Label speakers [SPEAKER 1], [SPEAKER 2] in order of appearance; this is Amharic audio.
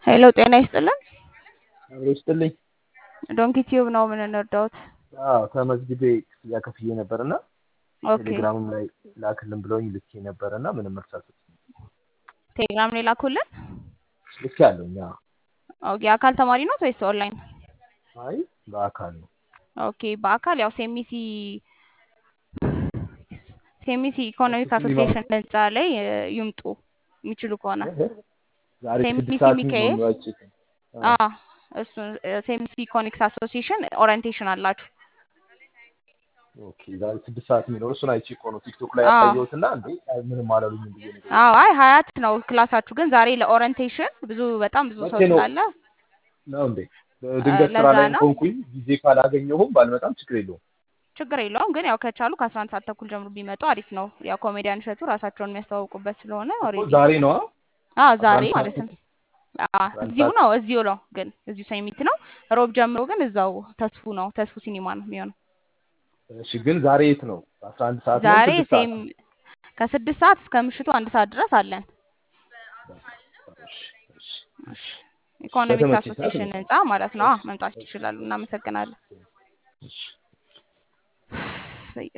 [SPEAKER 1] ሄሎ ጤና ይስጥልን።
[SPEAKER 2] አብሮ ይስጥልኝ።
[SPEAKER 1] ዶንኪ ቲዩብ ነው የምንረዳውት።
[SPEAKER 2] አዎ ተመዝግቤ ክፍያ ከፍዬ ነበር እና
[SPEAKER 1] ኦኬ
[SPEAKER 2] ቴሌግራምም ላይ ላክልን ብለውኝ ልኬ ነበር እና ምንም መልስ አልሰጡኝም።
[SPEAKER 1] ቴሌግራም ላይ ላኩልን።
[SPEAKER 2] ልክ ያለኝ
[SPEAKER 1] ኦኬ አካል ተማሪ ነው ወይስ ኦንላይን?
[SPEAKER 2] አይ በአካል ነው።
[SPEAKER 1] ኦኬ በአካል ያው ሴሚሲ ሴሚሲ ኢኮኖሚክ
[SPEAKER 2] እሱ ሲኒማ
[SPEAKER 1] አሶሲዬሽን ህንፃ ላይ እ, ይምጡ የሚችሉ ከሆነ
[SPEAKER 2] ዛሬ
[SPEAKER 1] ሴሚሲ
[SPEAKER 2] ስድስት ሰዓት
[SPEAKER 1] ሚካኤል
[SPEAKER 2] ነው ያጭት
[SPEAKER 1] አ እሱ ሴሚሲ ኢኮኖሚክስ አሶሲዬሽን ኦሪንቴሽን አላችሁ።
[SPEAKER 2] ኦኬ ዛሬ ስድስት ሰዓት የሚኖር እሱን አይቼ እኮ ነው ቲክቶክ ላይ
[SPEAKER 1] አዎ
[SPEAKER 2] ያየሁትና እንዴ አይ ምንም አላሉኝም ብዬ ነው
[SPEAKER 1] አዎ አይ ሀያት ነው ክላሳችሁ፣ ግን ዛሬ ለኦሪንቴሽን ብዙ በጣም ብዙ ሰው
[SPEAKER 2] መቼ ነው
[SPEAKER 1] ስላለ
[SPEAKER 2] ነው እንዴ
[SPEAKER 1] እ,
[SPEAKER 2] ድንገት ስራ
[SPEAKER 1] ለዛ
[SPEAKER 2] ላይ
[SPEAKER 1] ነው።
[SPEAKER 2] ኮንኩኝ ጊዜ ካላገኘሁም ባልመጣም ችግር የለውም
[SPEAKER 1] ችግር የለውም ግን ያው ከቻሉ ከአስራ አንድ ሰዓት ተኩል ጀምሮ ቢመጡ አሪፍ ነው። ያው ኮሜዲያን እሸቱ ራሳቸውን የሚያስተዋውቁበት ስለሆነ
[SPEAKER 2] እኮ
[SPEAKER 1] ኦልሬዲ
[SPEAKER 2] ዛሬ ነዋ
[SPEAKER 1] አዎ
[SPEAKER 2] አስራ
[SPEAKER 1] ዛሬ
[SPEAKER 2] አንድ ሰዓት
[SPEAKER 1] ማለት ነው። አዎ
[SPEAKER 2] አስራ አንድ
[SPEAKER 1] እዚሁ
[SPEAKER 2] ሰዓት
[SPEAKER 1] ነው እዚሁ ነው ግን እዚሁ ሰሚት ነው። ሮብ ጀምሮ ግን እዛው ተስፉ ነው ተስፉ ሲኒማ ነው የሚሆነው።
[SPEAKER 2] እሺ ግን ዛሬ የት ነው አስራ አንድ ሰዓት ነው
[SPEAKER 1] ዛሬ
[SPEAKER 2] ስድስት ሰዓት
[SPEAKER 1] ሴም ከስድስት ሰዓት እስከ ምሽቱ አንድ ሰዓት ድረስ አለን።
[SPEAKER 2] እሺ እሺ
[SPEAKER 1] እሺ ኢኮኖሚክስ
[SPEAKER 2] በተመቸኝ ሰዓት
[SPEAKER 1] አሶሲዬሽን
[SPEAKER 2] እመጣለሁ
[SPEAKER 1] ህንፃ ማለት ነው። አዎ
[SPEAKER 2] እሺ
[SPEAKER 1] መምጣት
[SPEAKER 2] እሺ
[SPEAKER 1] ይችላሉ። እናመሰግናለን።
[SPEAKER 2] እሺ